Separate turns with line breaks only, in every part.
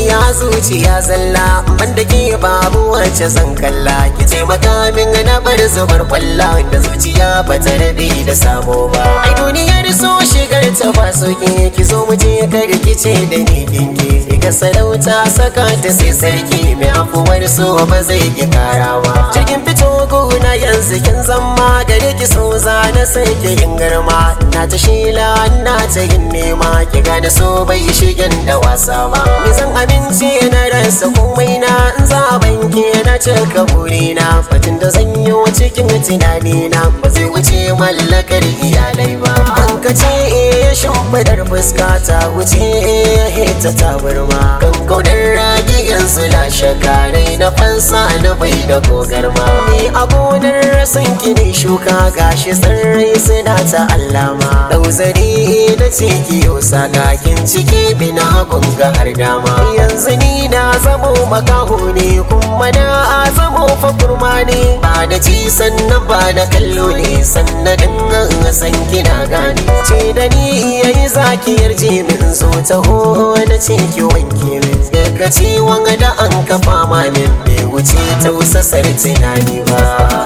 soyayya zuciya zalla banda ke babu wacce zan kalla ki taimaka min na bar zubar kwalla da zuciya ba ta rabe da sabo ba ai duniyar so shigar ta ba soke ki zo mu je ka rikice da ni dinki ga sarauta saka ta sai sarki mai afuwar so ba zai ki karawa cikin fito gona yanzu kin zama gare ki so za na sai ki yin garma na ta shila na ta yin nema ki gane so bai shigen da wasa ba ni zan amince na rasa komai na in zaben ki na cika burina fatin da zan yi cikin tunani na ba zai wuce mallakar iyalai ba an ka ce eh shimfidar fuska ta wuce eh ta tabarma kan kaunar ragi yanzu na shaka rai na fansa na bai da gogarma ni a gonar san ki ne shuka gashi tsirrai suna ta allama dauzari na ce ki yau sakakin ciki bina gunga har dama yanzu ni na zamo makaho ne kuma na zamo fakurma ne ba da ci sannan ba da kallo ne sannan san kina gane ce da ni yayi zaki yarje min zo taho na ce ki wanke min daga ciwon da an kafa ma min bai wuce tausasar tunani ba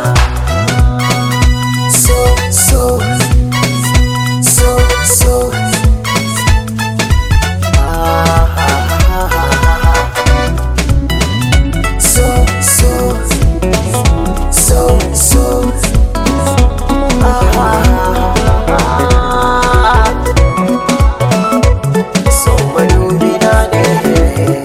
so so so so so so so so so madubi na ne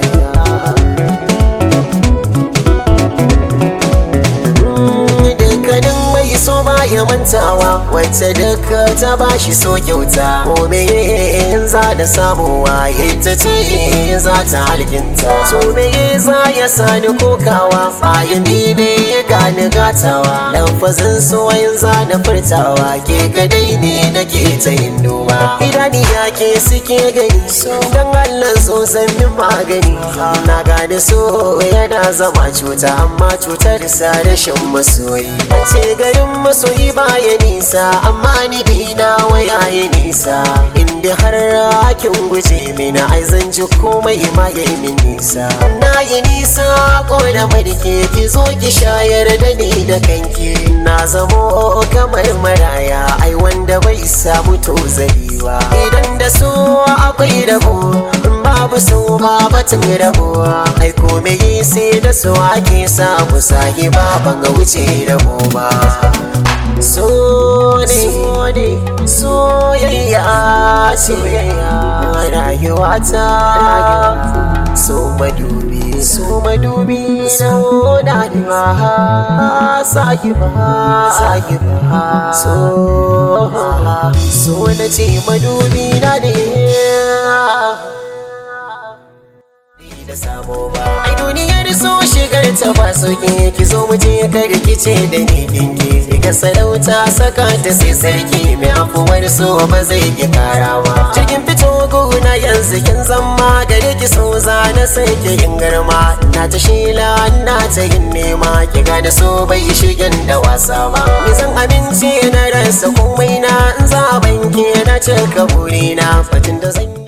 dukkanin mai so ba ya mantawa wacce duka ta bashi so kyauta ko me in za da samuwa ita ce za ta halkinta so me za ya sani kokawa bayan ni ne ya gani gatawa lafazin so yin za na furtawa ke kadai ne nake ta yin duba idani ya ke suke gani so dan Allah so san min magani na gane so yana zama cuta amma cutar sa rashin masoyi ce garin masoyi baya nisa amma ni dina waya ya nisa inda har hakin guje mini ai zan ji komai ma ya yi min nisa na yi nisa ko da madike ki zo ki shayar da ni da kanki na zamo kamar maraya ai wanda bai samu tozaliwa idan da so akwai rabo babu so ba batun rabuwa ai komai sai da so ake samu sahiba ban ga wuce rabo ba so ne soyayya soyayya rayuwa ta so madubi so madubi so na da sahiba sahiba so so na ce madubi na ne da sabo ba ai duniyar so shigar ta ba soke ki zo mu je ka rikice da ni dinki ga sarauta saka ta sai sarki mai afuwar so ba zai ki karawa cikin fito gona yanzu kin zama gare ki so za na sai ki yin garma na ta shila na ta yin nema ki gane so bai shigen da wasa ba ni zan amince na rasa komai na in zaben ki na cika burina fatin da zan